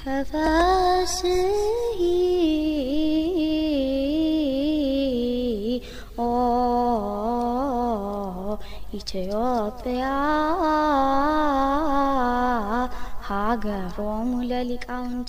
ተፈስሒ ኦ ኢትዮጵያ ሀገሮሙ ለሊቃውንት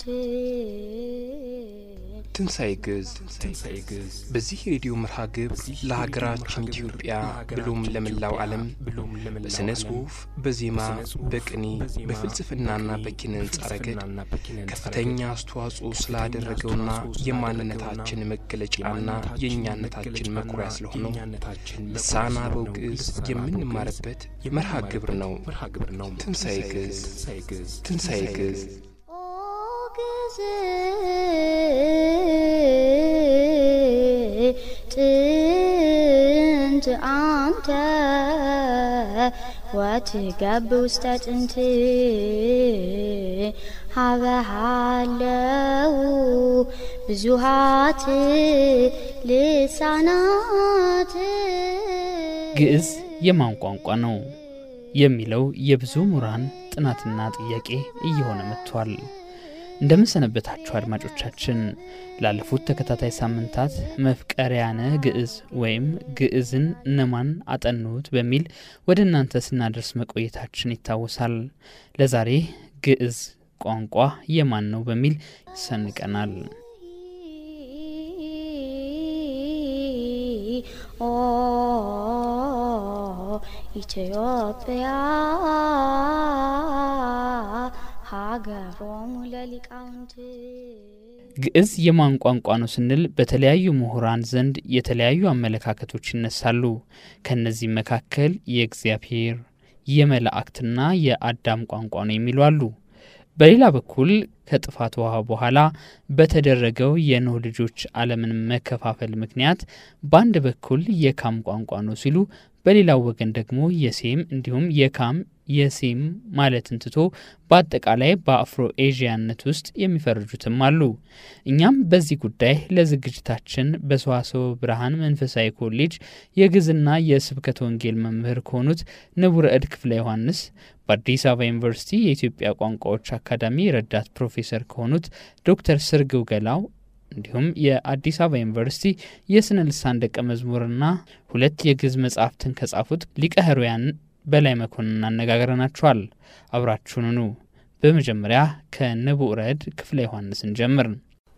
ትንሣኤ ግዕዝ በዚህ የሬዲዮ መርሃ ግብር ለሀገራችን ኢትዮጵያ ብሎም ለመላው ዓለም በሥነ ጽሑፍ፣ በዜማ፣ በቅኔ፣ በፍልስፍናና በኪነ ሕንጻ ረገድ ከፍተኛ አስተዋጽኦ ስላደረገውና የማንነታችን መገለጫና የእኛነታችን መኩሪያ ስለሆነው ልሳነ አበው ግዕዝ የምንማርበት መርሃ ግብር ነው። ትንሣኤ ግዕዝ ትንሣኤ ግዕዝ ኦ ግዕዝ ጥንት አንተ ወትገብ ውስተ ጥንት ሀበሃለው ብዙሃት ልሳናት ግዕዝ የማን ቋንቋ ነው የሚለው የብዙ ምሁራን ጥናትና ጥያቄ እየሆነ መጥቷል። እንደምን ሰነበታችሁ አድማጮቻችን። ላለፉት ተከታታይ ሳምንታት መፍቀሪያነ ግዕዝ ወይም ግዕዝን እነማን አጠኑት በሚል ወደ እናንተ ስናደርስ መቆየታችን ይታወሳል። ለዛሬ ግዕዝ ቋንቋ የማን ነው በሚል ሰንቀናል። ኦ ኢትዮጵያ ሀገሮሙ ለሊቃውንት ግዕዝ የማን ቋንቋ ነው ስንል በተለያዩ ምሁራን ዘንድ የተለያዩ አመለካከቶች ይነሳሉ። ከእነዚህም መካከል የእግዚአብሔር የመላእክትና የአዳም ቋንቋ ነው የሚሉ አሉ። በሌላ በኩል ከጥፋት ውሃ በኋላ በተደረገው የኖህ ልጆች ዓለምን መከፋፈል ምክንያት በአንድ በኩል የካም ቋንቋ ነው ሲሉ፣ በሌላው ወገን ደግሞ የሴም እንዲሁም የካም የሴም ማለትን ትቶ በአጠቃላይ በአፍሮ ኤዥያነት ውስጥ የሚፈርጁትም አሉ። እኛም በዚህ ጉዳይ ለዝግጅታችን በሰዋስወ ብርሃን መንፈሳዊ ኮሌጅ የግዕዝና የስብከተ ወንጌል መምህር ከሆኑት ንቡረ እድ ክፍለ ዮሐንስ በአዲስ አበባ ዩኒቨርሲቲ የኢትዮጵያ ቋንቋዎች አካዳሚ ረዳት ፕሮፌሰር ከሆኑት ዶክተር ስርግው ገላው እንዲሁም የአዲስ አበባ ዩኒቨርሲቲ የስነ ልሳን ደቀ መዝሙርና ሁለት የግዕዝ መጻሕፍትን ከጻፉት ሊቀ ሕሩያን በላይ መኮንን አነጋግረናችኋል። አብራችሁንኑ። በመጀመሪያ ከንቡረ እድ ክፍለ ዮሐንስን ጀምር።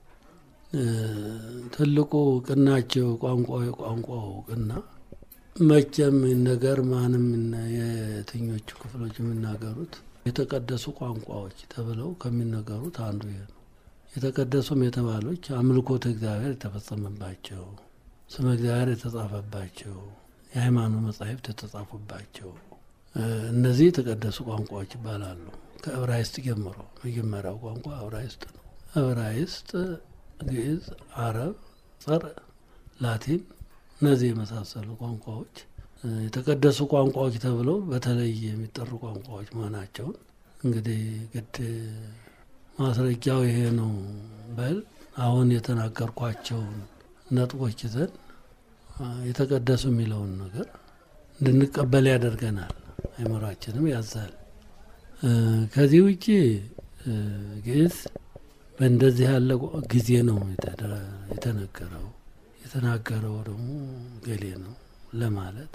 ትልቁ ቅናቸው ቋንቋ የቋንቋው ቅና መቼም ነገር ማንም የትኞቹ ክፍሎች የሚናገሩት የተቀደሱ ቋንቋዎች ተብለው ከሚነገሩት አንዱ ይሄ ነው። የተቀደሱም የተባሎች አምልኮተ እግዚአብሔር የተፈጸመባቸው፣ ስመ እግዚአብሔር የተጻፈባቸው፣ የሃይማኖት መጻሕፍት የተጻፉባቸው እነዚህ የተቀደሱ ቋንቋዎች ይባላሉ። ከዕብራይስጥ ጀምሮ መጀመሪያው ቋንቋ ዕብራይስጥ ነው። ዕብራይስጥ፣ ግዕዝ፣ አረብ፣ ጸር፣ ላቲን እነዚህ የመሳሰሉ ቋንቋዎች የተቀደሱ ቋንቋዎች ተብለው በተለይ የሚጠሩ ቋንቋዎች መሆናቸውን እንግዲህ ግድ ማስረጃው ይሄ ነው በል አሁን የተናገርኳቸውን ነጥቦች ይዘን የተቀደሱ የሚለውን ነገር እንድንቀበል ያደርገናል። አይምሯችንም ያዛል። ከዚህ ውጭ ግዕዝ በእንደዚህ ያለ ጊዜ ነው የተነገረው። የተናገረው ደግሞ ገሌ ነው ለማለት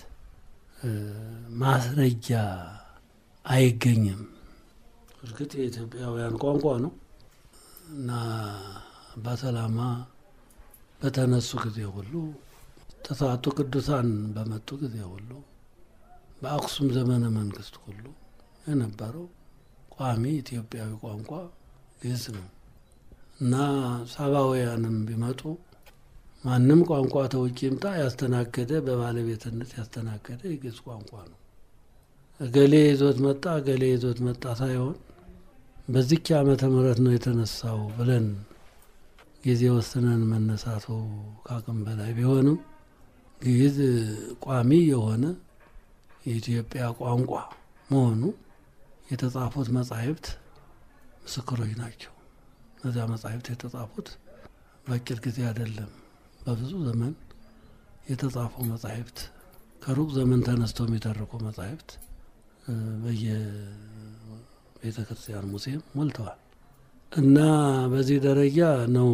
ማስረጃ አይገኝም። እርግጥ የኢትዮጵያውያን ቋንቋ ነው እና በሰላማ በተነሱ ጊዜ ሁሉ ተስዓቱ ቅዱሳን በመጡ ጊዜ ሁሉ በአክሱም ዘመነ መንግስት ሁሉ የነበረው ቋሚ ኢትዮጵያዊ ቋንቋ ግዕዝ ነው እና ሳባውያንም ቢመጡ ማንም ቋንቋ ተውጭ ይምጣ ያስተናገደ በባለቤትነት ያስተናገደ የግዕዝ ቋንቋ ነው። እገሌ ይዞት መጣ እገሌ ይዞት መጣ ሳይሆን በዚች ዓመተ ምሕረት ነው የተነሳው ብለን ጊዜ ወስነን መነሳቱ ከአቅም በላይ ቢሆንም ግዕዝ ቋሚ የሆነ የኢትዮጵያ ቋንቋ መሆኑ የተጻፉት መጻሕፍት ምስክሮች ናቸው። እነዚያ መጻሕፍት የተጻፉት በአጭር ጊዜ አይደለም። በብዙ ዘመን የተጻፉ መጻሕፍት ከሩቅ ዘመን ተነስተው የሚተርኩ መጻሕፍት በየቤተ ክርስቲያን ሙሴም ሞልተዋል እና በዚህ ደረጃ ነው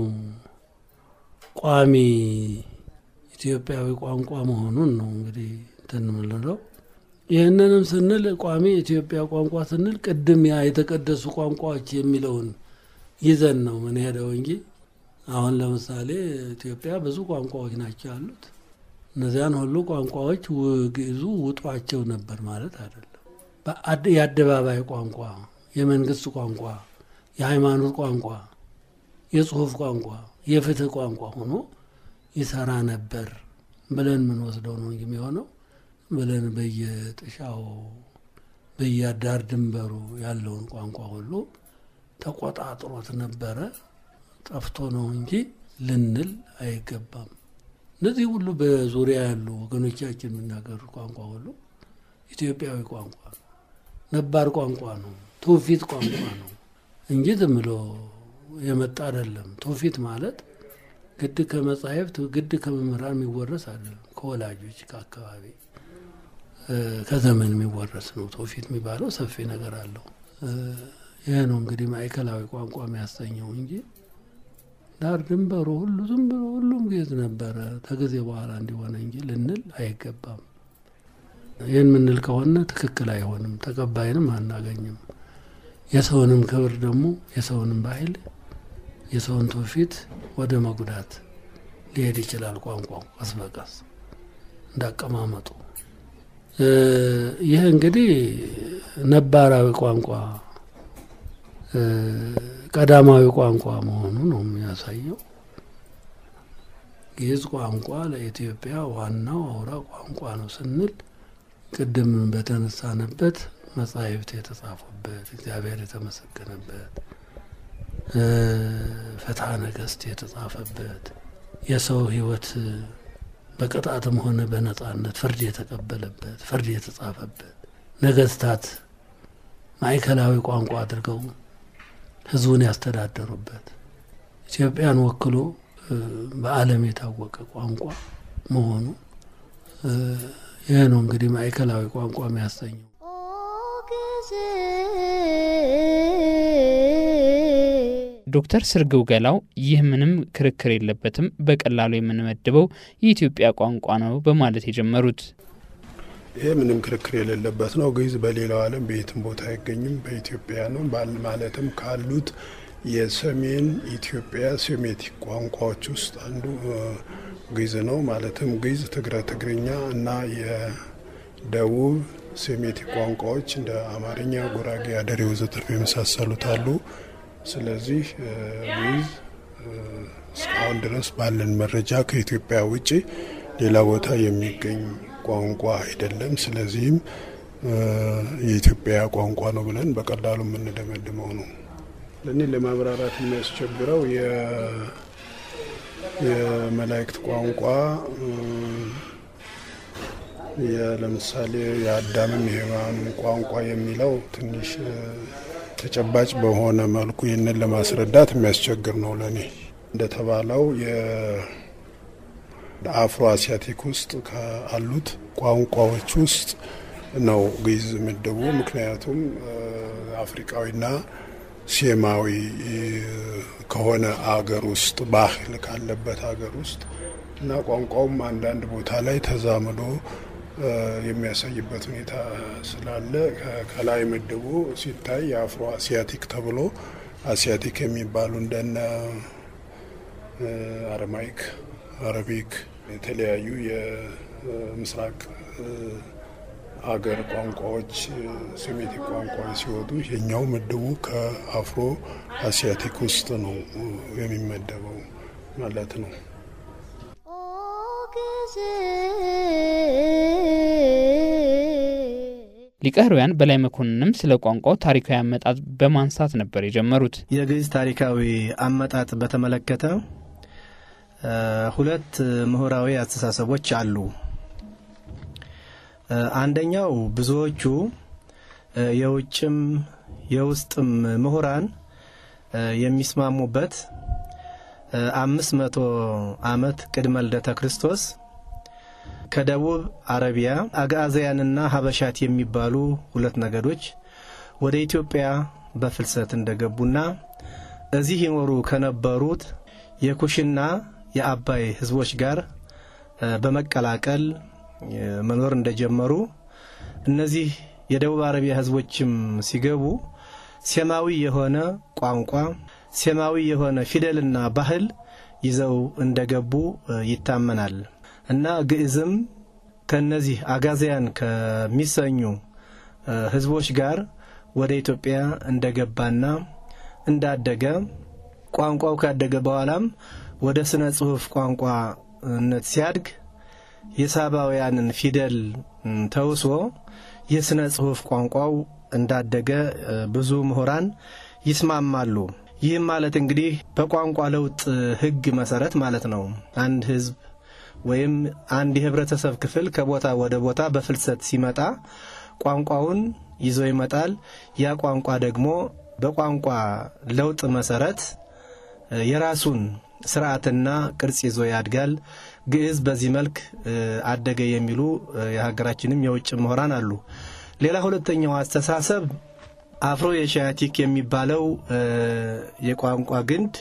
ቋሚ ኢትዮጵያዊ ቋንቋ መሆኑን ነው እንግዲህ እንትን የምንለው። ይህንንም ስንል ቋሚ ኢትዮጵያ ቋንቋ ስንል ቅድም ያ የተቀደሱ ቋንቋዎች የሚለውን ይዘን ነው ምን ሄደው እንጂ አሁን ለምሳሌ ኢትዮጵያ ብዙ ቋንቋዎች ናቸው ያሉት። እነዚያን ሁሉ ቋንቋዎች ግዕዙ ውጧቸው ነበር ማለት አይደለም። የአደባባይ ቋንቋ፣ የመንግስት ቋንቋ፣ የሃይማኖት ቋንቋ፣ የጽሁፍ ቋንቋ፣ የፍትህ ቋንቋ ሆኖ ይሰራ ነበር ብለን የምንወስደው ነው እንጂ የሚሆነው ብለን በየጥሻው በየዳር ድንበሩ ያለውን ቋንቋ ሁሉ ተቆጣጥሮት ነበረ ጠፍቶ ነው እንጂ ልንል አይገባም። እነዚህ ሁሉ በዙሪያ ያሉ ወገኖቻችን የሚናገሩት ቋንቋ ሁሉ ኢትዮጵያዊ ቋንቋ ነው፣ ነባር ቋንቋ ነው፣ ትውፊት ቋንቋ ነው እንጂ ዝም ብሎ የመጣ አይደለም። ትውፊት ማለት ግድ ከመጻሕፍት ግድ ከመምህራን የሚወረስ አይደለም። ከወላጆች ከአካባቢ ከዘመን የሚወረስ ነው። ትውፊት የሚባለው ሰፊ ነገር አለው። ይህ ነው እንግዲህ ማዕከላዊ ቋንቋ የሚያሰኘው እንጂ ዳር ድንበሩ ሁሉ ዝም ብሎ ሁሉም ግዕዝ ነበረ ከጊዜ በኋላ እንዲሆነ እንጂ ልንል አይገባም። ይህን ምንል ከሆነ ትክክል አይሆንም፣ ተቀባይንም አናገኝም። የሰውንም ክብር ደግሞ የሰውንም ባህል የሰውን ትውፊት ወደ መጉዳት ሊሄድ ይችላል። ቋንቋው ቀስ በቀስ እንዳቀማመጡ ይህ እንግዲህ ነባራዊ ቋንቋ ቀዳማዊ ቋንቋ መሆኑ ነው የሚያሳየው። ግዕዝ ቋንቋ ለኢትዮጵያ ዋናው አውራ ቋንቋ ነው ስንል ቅድም በተነሳንበት መጻሕፍት የተጻፉበት እግዚአብሔር የተመሰገነበት ፍትሐ ነገሥት የተጻፈበት የሰው ሕይወት በቅጣትም ሆነ በነጻነት ፍርድ የተቀበለበት ፍርድ የተጻፈበት ነገስታት ማዕከላዊ ቋንቋ አድርገው ሕዝቡን ያስተዳደሩበት ኢትዮጵያን ወክሎ በዓለም የታወቀ ቋንቋ መሆኑ ይህ ነው እንግዲህ ማዕከላዊ ቋንቋ የሚያሰኘው። ዶክተር ስርግው ገላው ይህ ምንም ክርክር የለበትም፣ በቀላሉ የምንመድበው የኢትዮጵያ ቋንቋ ነው በማለት የጀመሩት ይህ ምንም ክርክር የሌለበት ነው። ግዕዝ በሌላው ዓለም በየትም ቦታ አይገኝም፣ በኢትዮጵያ ነው። ማለትም ካሉት የሰሜን ኢትዮጵያ ሴሜቲክ ቋንቋዎች ውስጥ አንዱ ግዕዝ ነው። ማለትም ግዕዝ፣ ትግረ ትግርኛ እና የደቡብ ሴሜቲክ ቋንቋዎች እንደ አማርኛ፣ ጉራጌ፣ አደሬ ወዘተርፈ የመሳሰሉት አሉ። ስለዚህ ግዕዝ እስካሁን ድረስ ባለን መረጃ ከኢትዮጵያ ውጭ ሌላ ቦታ የሚገኝ ቋንቋ አይደለም። ስለዚህም የኢትዮጵያ ቋንቋ ነው ብለን በቀላሉ የምንደመድመው ነው። ለእኔ ለማብራራት የሚያስቸግረው የመላእክት ቋንቋ ለምሳሌ የአዳምም የሔዋንም ቋንቋ የሚለው ትንሽ ተጨባጭ በሆነ መልኩ ይህንን ለማስረዳት የሚያስቸግር ነው። ለእኔ እንደተባለው አፍሮ አሲያቲክ ውስጥ ካሉት ቋንቋዎች ውስጥ ነው ግዕዝ ምድቡ። ምክንያቱም አፍሪካዊና ሴማዊ ከሆነ አገር ውስጥ ባህል ካለበት አገር ውስጥ እና ቋንቋውም አንዳንድ ቦታ ላይ ተዛምዶ የሚያሳይበት ሁኔታ ስላለ ከላይ ምድቡ ሲታይ የአፍሮ አሲያቲክ ተብሎ አሲያቲክ የሚባሉ እንደነ አረማይክ፣ አረቢክ የተለያዩ የምስራቅ አገር ቋንቋዎች ሴሜቲክ ቋንቋዎች ሲወጡ የኛው ምድቡ ከአፍሮ አሲያቲክ ውስጥ ነው የሚመደበው ማለት ነው። ሊቀ ሕሩያን በላይ መኮንንም ስለ ቋንቋው ታሪካዊ አመጣጥ በማንሳት ነበር የጀመሩት። የግዕዝ ታሪካዊ አመጣጥ በተመለከተ ሁለት ምሁራዊ አስተሳሰቦች አሉ። አንደኛው ብዙዎቹ የውጭም የውስጥም ምሁራን የሚስማሙበት አምስት መቶ ዓመት ቅድመ ልደተ ክርስቶስ ከደቡብ አረቢያ አግዓዝያንና ሀበሻት የሚባሉ ሁለት ነገዶች ወደ ኢትዮጵያ በፍልሰት እንደገቡና እዚህ ይኖሩ ከነበሩት የኩሽና የአባይ ህዝቦች ጋር በመቀላቀል መኖር እንደጀመሩ እነዚህ የደቡብ አረቢያ ህዝቦችም ሲገቡ ሴማዊ የሆነ ቋንቋ፣ ሴማዊ የሆነ ፊደልና ባህል ይዘው እንደገቡ ይታመናል እና ግዕዝም ከነዚህ አጋዚያን ከሚሰኙ ህዝቦች ጋር ወደ ኢትዮጵያ እንደገባና እንዳደገ ቋንቋው ካደገ በኋላም ወደ ስነ ጽሁፍ ቋንቋነት ሲያድግ የሳባውያንን ፊደል ተውሶ የስነ ጽሁፍ ቋንቋው እንዳደገ ብዙ ምሁራን ይስማማሉ። ይህም ማለት እንግዲህ በቋንቋ ለውጥ ህግ መሰረት ማለት ነው። አንድ ህዝብ ወይም አንድ የህብረተሰብ ክፍል ከቦታ ወደ ቦታ በፍልሰት ሲመጣ ቋንቋውን ይዞ ይመጣል። ያ ቋንቋ ደግሞ በቋንቋ ለውጥ መሰረት የራሱን ስርዓትና ቅርጽ ይዞ ያድጋል። ግዕዝ በዚህ መልክ አደገ የሚሉ የሀገራችንም የውጭ ምሁራን አሉ። ሌላ ሁለተኛው አስተሳሰብ አፍሮ ኤሽያቲክ የሚባለው የቋንቋ ግንድ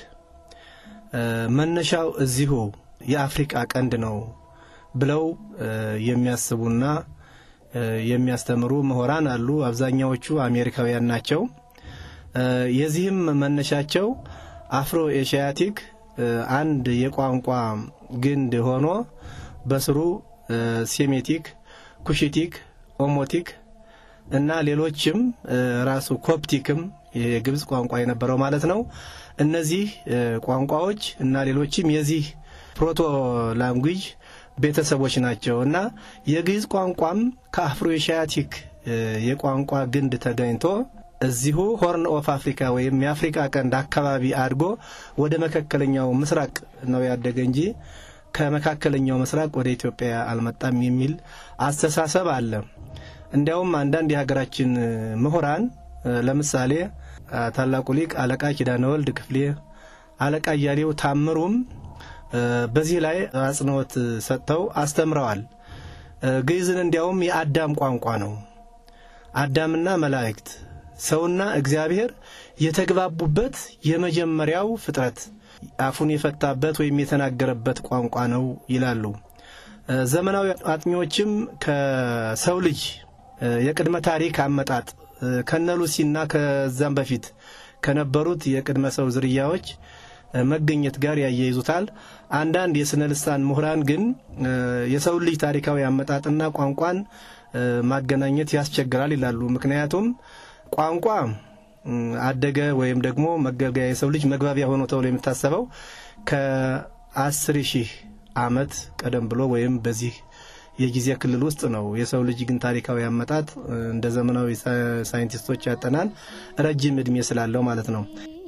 መነሻው እዚሁ የአፍሪቃ ቀንድ ነው ብለው የሚያስቡና የሚያስተምሩ ምሁራን አሉ። አብዛኛዎቹ አሜሪካውያን ናቸው። የዚህም መነሻቸው አፍሮ ኤሽያቲክ አንድ የቋንቋ ግንድ ሆኖ በስሩ ሴሜቲክ፣ ኩሽቲክ፣ ኦሞቲክ እና ሌሎችም ራሱ ኮፕቲክም የግብፅ ቋንቋ የነበረው ማለት ነው። እነዚህ ቋንቋዎች እና ሌሎችም የዚህ ፕሮቶ ላንጉጅ ቤተሰቦች ናቸው እና የግዕዝ ቋንቋም ከአፍሮ ኤሽያቲክ የቋንቋ ግንድ ተገኝቶ እዚሁ ሆርን ኦፍ አፍሪካ ወይም የአፍሪካ ቀንድ አካባቢ አድጎ ወደ መካከለኛው ምስራቅ ነው ያደገ እንጂ ከመካከለኛው ምስራቅ ወደ ኢትዮጵያ አልመጣም የሚል አስተሳሰብ አለ። እንዲያውም አንዳንድ የሀገራችን ምሁራን ለምሳሌ ታላቁ ሊቅ አለቃ ኪዳነ ወልድ ክፍሌ፣ አለቃ እያሌው ታምሩም በዚህ ላይ አጽንኦት ሰጥተው አስተምረዋል። ግዕዝን እንዲያውም የአዳም ቋንቋ ነው። አዳምና መላእክት ሰውና እግዚአብሔር የተግባቡበት የመጀመሪያው ፍጥረት አፉን የፈታበት ወይም የተናገረበት ቋንቋ ነው ይላሉ። ዘመናዊ አጥኚዎችም ከሰው ልጅ የቅድመ ታሪክ አመጣጥ ከነ ሉሲና ከዛም በፊት ከነበሩት የቅድመ ሰው ዝርያዎች መገኘት ጋር ያያይዙታል። አንዳንድ የስነ ልሳን ምሁራን ግን የሰው ልጅ ታሪካዊ አመጣጥና ቋንቋን ማገናኘት ያስቸግራል ይላሉ። ምክንያቱም ቋንቋ አደገ ወይም ደግሞ መገልገያ የሰው ልጅ መግባቢያ ሆኖ ተብሎ የሚታሰበው ከአስር ሺህ ዓመት ቀደም ብሎ ወይም በዚህ የጊዜ ክልል ውስጥ ነው። የሰው ልጅ ግን ታሪካዊ አመጣጥ እንደ ዘመናዊ ሳይንቲስቶች ያጠናን ረጅም እድሜ ስላለው ማለት ነው።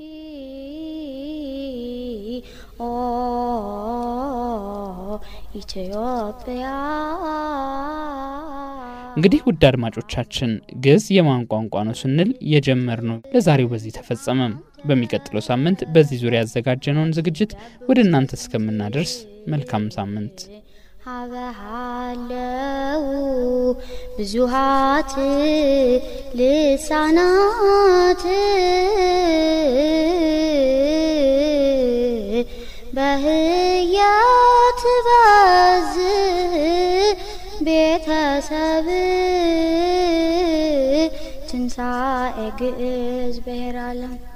ኦ ኢትዮጵያ እንግዲህ ውድ አድማጮቻችን ግዕዝ የማን ቋንቋ ነው ስንል የጀመርነው ለዛሬው በዚህ ተፈጸመም። በሚቀጥለው ሳምንት በዚህ ዙሪያ ያዘጋጀነውን ዝግጅት ወደ እናንተ እስከምናደርስ መልካም ሳምንት። ሀበሃለው ብዙሃት ልሳናት በህያት ባዝ ቤተሰብ ትንሣኤ ግዕዝ ብሔረ ዓለም